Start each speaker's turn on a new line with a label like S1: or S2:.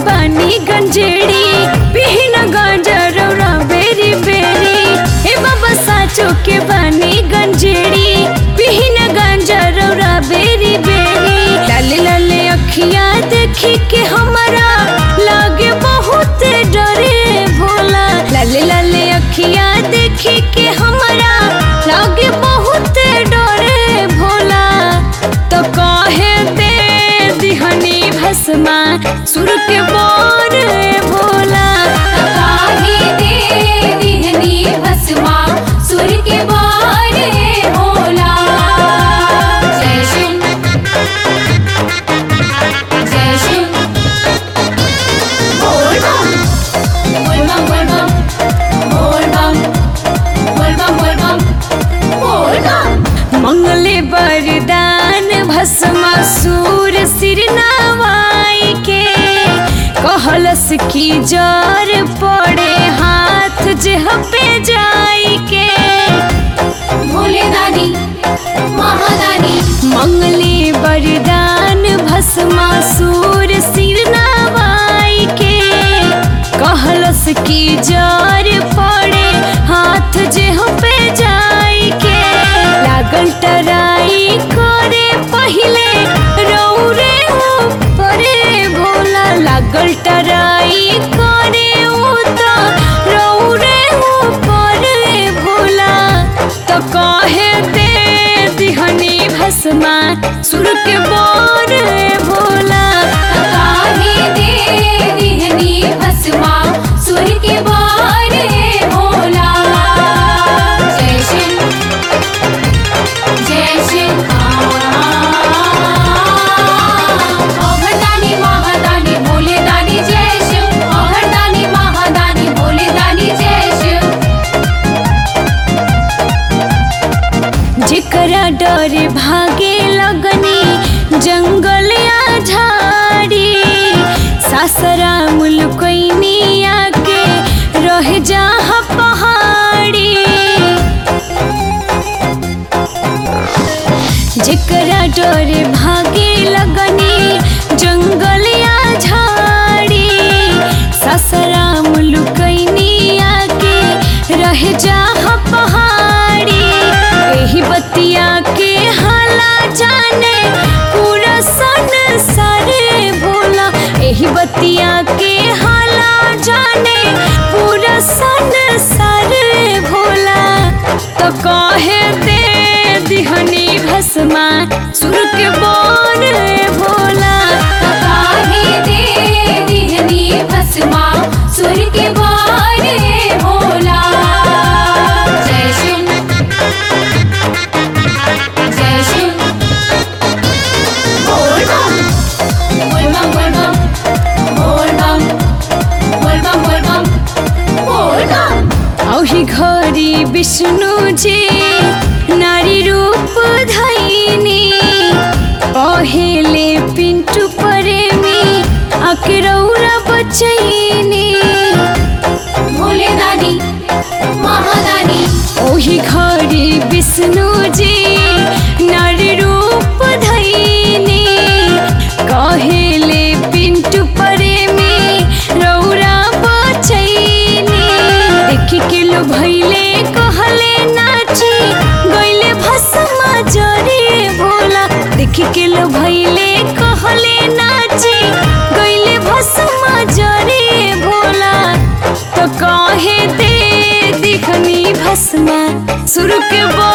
S1: बानी गंजेड़ी पिहिन गंजरौरा बेरी बेरी हे बाबा साचो के बानी गंजेड़ी पिहिन गंजरौरा बेरी बेरी लाले लाले अखिया देखी के हमारा लागे बहुत डरे भोला लाले लाले अखिया देखी के हमारा लागे बहुत डरे भोला तो कहे दे दिहनी भस्मा सुर के बोर भोला
S2: काहे दे दिहनी भस्मा सुर के बारे भोला जय शिव जय शिव बोल बम बोल बम बोल बम बोल बम बोल बम बोल बम बोल बम
S1: मंगले वरदान भस्मा सूर सिर नवाई के कहलस की जर पड़े हाथ जेह पे जाई के
S2: भोले दानी महादानी
S1: मंगले वरदान भस्मा सूर सिर नवाई के कहलस की जर पड़े हाथ जेह पे जाई के लागल टराई करे पहिले रौरे ऊपरे भोला लागल टराई करे उता रौरे ऊपरे भोला तो कहे दे दिहनी भस्मा सुर के बोर भोला
S2: काहे दे दिहनी भस्मा सुर के बारे भोला जय शिव जय शिव अघरदानी महादानी भोले दानी जय शिव अघरदानी महादानी भोले दानी जय शिव
S1: जेकरा डर भागे लगनी जंगल या झाड़ी सासरा मुलकैनी आके रह जहाँ पहाड़ी जेकरा डर भागे लगनी जंगल या झाड़ी ससरा मुलुकैनी आके रह जहाँ पहाड़ी एही बतिया के हाला जाने पूरा सन सारे भोला एही बतिया के हाला जाने पूरा सन सारे भोला तो कहे दे दिहनी भस्मा सुर के बोर भोला
S2: काहे दे दिहनी भस्मा सुर के बारे भोला जय शिव जय शिव बोल बम बोल बम बोल बम बोल बम बोल बम बोल बम बोल बम
S1: औही घरी विष्णु जी नारी रूप धैनी पहेले पिंटू प्रेमी अकरौरा बचैनी
S2: भोले दानी महादानी
S1: ओही घरी विष्णु जी नारी रूप धैनी कहेले पिंटू प्रेमी रौरा बचैनी देखी के लो भैले कहले नाची गईले भस्मा जरे भोला देखी के लो भैले कहले नाची गईले भस्मा जरे भोला तो कहे दे दिखनी भस्मा सुर के बो